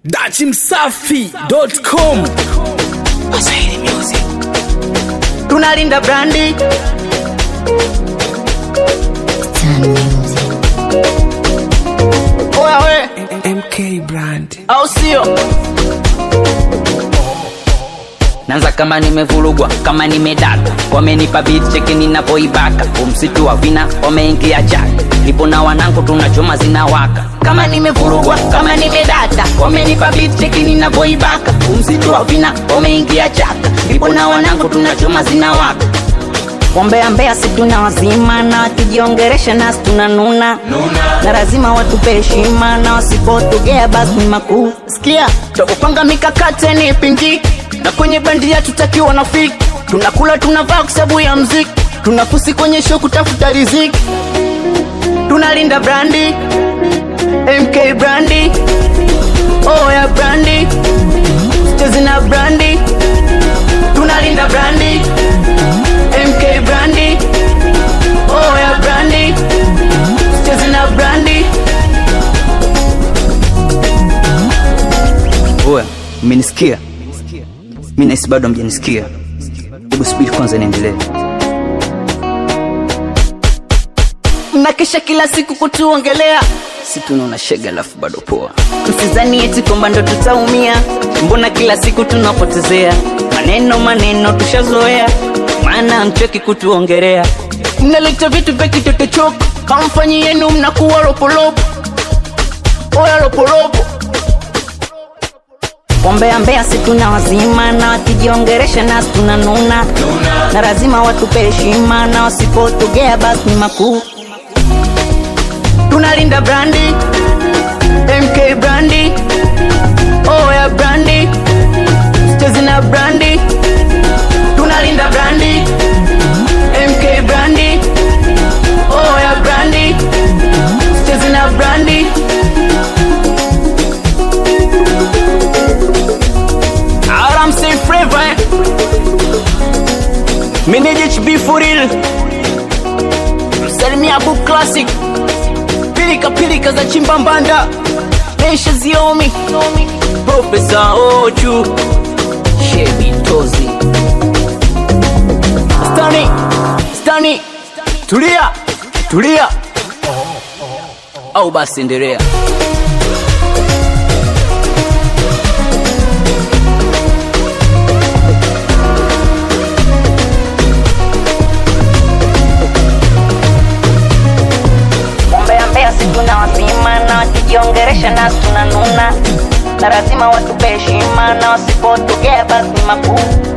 dachimsafi.com tunalinda brandi oya we mk brand au sio nanza kama nimevurugwa kama nimedata wamenipa beat cheki ninapoibaka umsitu wa vina wameingia jaka nipo na wanangu tunachoma zinawaka kama nimevurugwa kama nimedata wamenipa beat cheki ninapoibaka umsitu wa vina wameingia jaka nipo na wanangu tunachoma zinawaka Wambea mbea si tuna wazima na wakijiongeresha nasi tunanuna na lazima watupe heshima na wasipotugea basi ni makuu sikia takupanga mikakati ni pingi na kwenye bandi ya tutakiwa na fiki tunakula tunavaa kwa sababu ya mziki tunafusi kwenye show kutafuta riziki tunalinda brandi mk brandi oya brandi chezi na brandi tunalinda brandi mk brandi oya brandi chezi na brandi oya mmenisikia mi nahisi bado mjanisikia hebu subiri kwanza niendelee mnakesha kila siku kutuongelea si tunaona shega alafu bado poa msizani eti kwamba ndo tutaumia mbona kila siku tunapotezea maneno maneno tushazoea maana mcheki kutuongerea mnaleta vitu vya kitotochoko kamfanyi yenu mnakuwa ropolopo oya ropolopo Wambea mbea si tuna wazima na wakijiongeresha nasi tunanuna na lazima watupe heshima na wasipotugea basi ni makuu tunalinda brandi mk brandi oya brandi chezi na brandi tunalinda brandi mk brandi oya brandi chezi na brandi Aramsey Flavor eh? Manage HB for real Msalimia Book Classic Pilika pilika za chimbambanda Mesha ziomi Profesa Ochu shebi tozi Stani Stani Tulia Tulia au basi endelea Wambea mbea si tuna wazima na wakijiongeresha nasi tunanuna na lazima watupe heshima na wasipotugea basi ni makuu